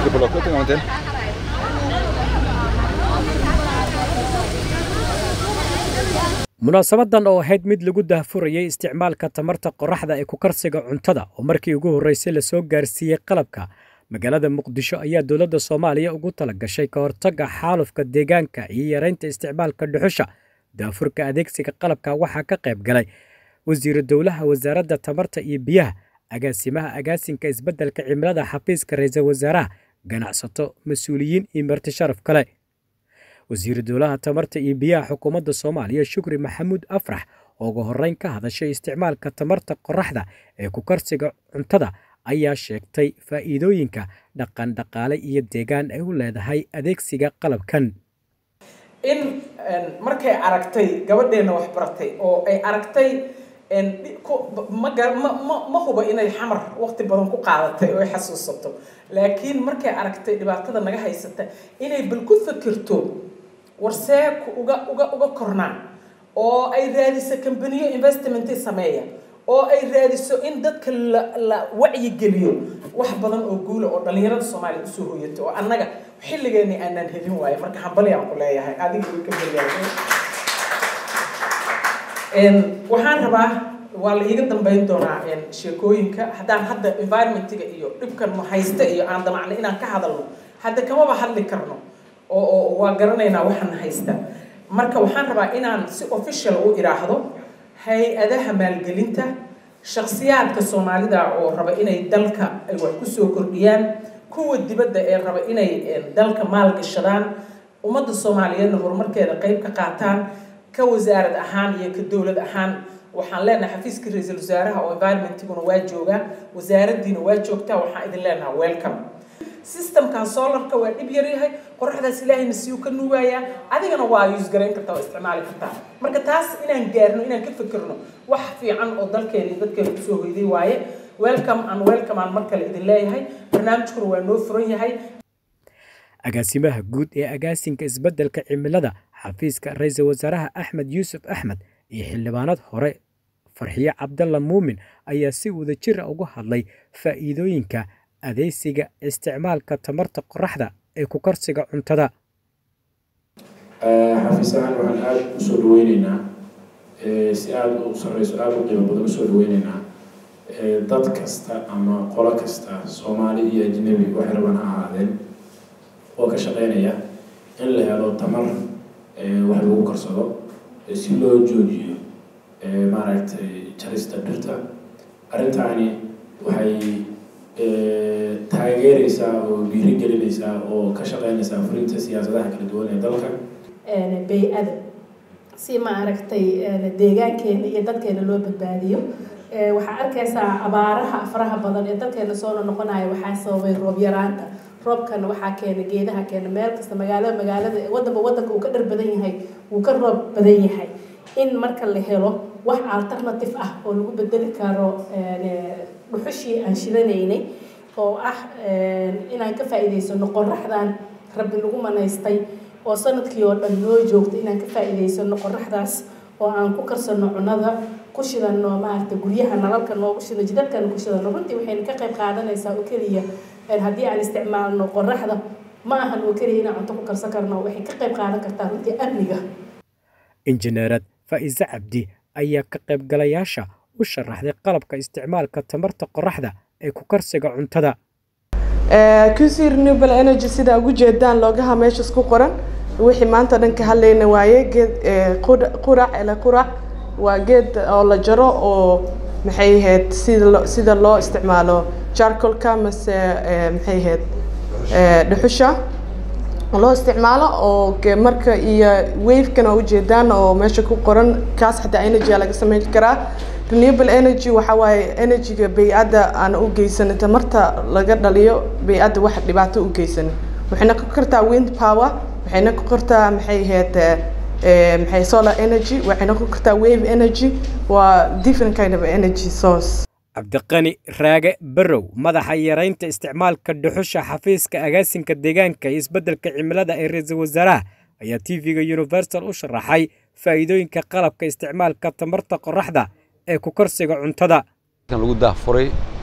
Ska du få locket en gång till? munaasabadan oo ahayd mid lagu daahfurayay isticmaalka tamarta qoraxda ee ku karsiga cuntada oo markii ugu horreysay lasoo gaarsiiyey qalabka magaalada muqdisho ayaa dowladda soomaaliya ugu tala gashay ka hortagga xaalufka deegaanka iyo yareynta isticmaalka dhuxusha daafurka adeegsiga qalabka waxaa ka qayb galay wasiiru dowlaha wasaaradda tamarta iyo biyaha agaasimaha agaasinka isbeddelka cimilada xafiiska ra-iisul wasaaraha ganacsato mas-uuliyiin iyo marti sharaf kale wasiiru dowlaha tamarta iyo biyaha xukuumadda soomaaliya shukri maxamuud afrax oo ugu horreyn ka hadashay isticmaalka tamarta qoraxda ee ku karsiga cuntada ayaa sheegtay faa'iidooyinka dhaqan dhaqaale iyo deegaan ay u leedahay adeegsiga qalabkan in markay aragtay gabadheenna wax baratay oo ay aragtay ma huba inay xamar waqti badan ku qaadatay oo ay xasuusato laakiin markay aragtay dhibaatada naga haysata inay bal ku fikirto warsee uga uga uga kornaan oo ay raadiso kambaniyo investmentii sameeya oo ay raadiso in dadka la la wacyigeliyo wax badan oo guula oo dhallinyarada soomaaliya usoo hoyato oo annaga xilligeeni aanaan helin waayo marka hambali aan ku leeyahay adiga way ka baryahay waxaan rabaa waa la iiga dambeyn doonaa sheekooyinka haddaan hadda environmentiga iyo dhibkan haysta iyo aan damacno inaan ka hadalno hadda kamaba hadli karno oo oo waa garanaynaa waxaan haysta marka waxaan rabaa inaan si official u idhaahdo hay-adaha maalgelinta shakhsiyaadka soomaalida oo raba inay dalka ay wax kusoo kordhiyaan kuwa dibadda ee raba inay dalka maalgashadaan ummadda soomaaliyeedna horumarkeeda qayb ka qaataan ka wasaarad ahaan iyo ka dowlad ahaan waxaan leenahay xafiiska ra-iisul wasaaraha oo environmentiguna waa joogaa wasaaraddiina waa joogtaa waxaan idin leenahay welcome systemkan solarka waa dhib yar yahay qoraxdaas ilaahayna siyuu ka nuugayaa adigana waa use garayn kartaa oo isticmaali kartaa marka taas inaan gaarno inaan ka fikirno wax fiican oo dalkeena iyo dadkeena kusoo hoyday waaye welcome and welcome aan mar kale idin leeyahay barnaamijkuna waa noo furan yahay agaasimaha guud ee agaasinka isbeddelka cimilada xafiiska ra-iisul wasaaraha axmed yuusuf axmed iyo xildhibaanad hore farxiye cabdalla muumin ayaa si wadajir a uga hadlay faa'iidooyinka adeegsiga isticmaalka tamarta qoraxda ee ku karsiga cuntada xafiis ahaan waxaan aada usoo dhaweyneynaa si aada u sarreyso aada u qiimo badan usoo dhaweyneynaa dad kasta ama qolo kasta soomaali iyo ajnabi waxay rabaan ha ahaadeen oo ka shaqeynaya in la helo tamar wax lagu karsado si loo joojiyo maaragtay jarista dhirta arrintaani waxay taageereysaa oo dhiirigelinaysaa oo ka shaqeynaysaa fulinta siyaasadaha kala duwan ee dalka bay-ada si maaragtay deegaankeena iyo dadkeena loo badbaadiyo waxaa arkaysaa abaaraha faraha badan ee dalkeena soo noqonaya waxaa sababay roob yaraanta roobkana waxaa keena geedaha keena meel kasta magaalada magaalada wadanba wadanka uu ka dhar badan yahay wuu ka roob badan yahay in marka la helo wax alternative ah oo lagu bedeli karo dhuxushii aan shidanaynay oo ah inaan ka faa'iidaysano qoraxdan rabbi lagu manaystay oo sanadkii oo dhan noo joogta inaan ka faa'iidaysano qoraxdaas oo aan ku karsano cunada ku shidano maaragtay guryaha nalalka noogu shidano jidadkana ku shidano runtii waxayna ka qayb qaadanaysaa oo keliya haddii aan isticmaalno qoraxda ma ahan oo keliya inaan cunto ku karsan karno waxay ka qayb qaadan kartaa runtii amniga injineerad faa'iise cabdi ayaa ka qaybgalayaasha u sharaxday qalabka isticmaalka tamarta qoraxda ee ku karsiga cuntada qc renewable energy sida ugu jeedaan loogaha meeshas ku qoran wixii maanta dhan ka hadlayna waaye geed qurac ele qurac waa geed oo la jaro oo maxay ahayd sida sida loo isticmaalo jarcolka mase maxay ahayd dhuxusha loo isticmaalo oo marka iyo wavekana ujeedaan oo meesha ku qoran kaas xataa energy laga sameyn karaa renewable energy waxa waaye energyga bay-adda aan u geysanin tamarta laga dhaliyo bay-adda wax dhibaato u geysanin waxayna ku kartaa wind power waxayna ku kartaa maxay ahayd maxay solar energy waxayna ku kartaa wave energy waa different kind of energy source cabdiqani raage barow madaxa yaraynta isticmaalka dhuxusha xafiiska agaasinka deegaanka iyo isbeddelka cimilada ee ra-iisul wasaaraha ayaa t v-ga universal u sharaxay faa'iidooyinka qalabka isticmaalka tamarta qoraxda ee ku karsiga cuntada lagu daahfuray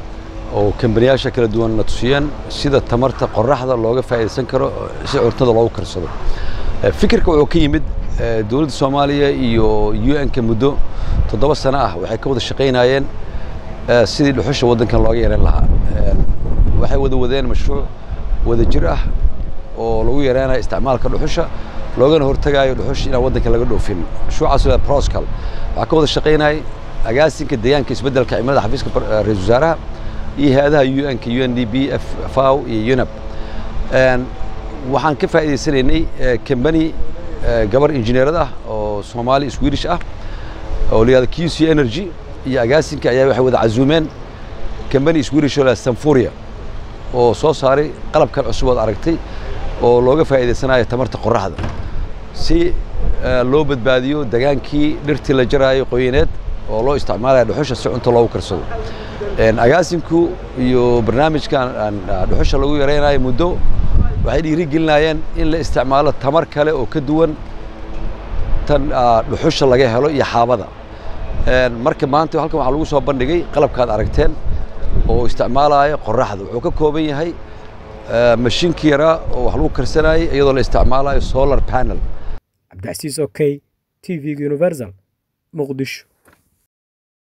oo kambaniyaasha kala duwan na tusiyeen sida tamarta qoraxda looga faa'iidaysan karo si cuntada loogu karsado fikirka wuxuu ka yimid dowladda soomaaliya iyo u n-ka muddo toddoba sano ah waxay ka wada shaqaynayeen sidii dhuxusha waddankan looga yareyn lahaa waxay wada wadeen mashruuc wada jir ah oo lagu yareynayo isticmaalka dhuxusha loogana hortagaayo dhuxusha inaan waddanka laga dhoofin mashruucaas la proscal waxaa ka wada shaqaynayay agaasinka deegaanka isbeddelka cimilada xafiiska ra-isul wasaaraha iyo hay-adaha u n-ka u n d b f faw iyo unab waxaan ka faa'iidaysanaynay kambani gabar injineerad ah oo soomaali swedish ah oo la yihahdo q c energy iyo agaasinka ayaa waxay wada casuumeen kambani swedish oo la sanfuria oo soo saaray qalabkan cusub ood aragtay oo looga faa'iidaysanayo tamarta qoraxda si loo badbaadiyo degaankii dhirtii la jaraayo qoyineed oo loo isticmaalaya dhuxusha si cunto loogu karsado agaasinku iyo barnaamijkan dhuxusha lagu yaraynayo muddo waxay dhiirigelinayeen in la isticmaalo tamar kale oo ka duwan tan dhuxusha laga helo iyo xaabada marka maanta halkan waxaa lagu soo bandhigay qalabkaad aragteen oo isticmaalaya qoraxda wuxuu ka kooban yahay mashiinkii yaraa oo wax lagu karsanayay iyadoo la isticmaalayo solar panel cabdicasiis okey t v-ga universal muqdisho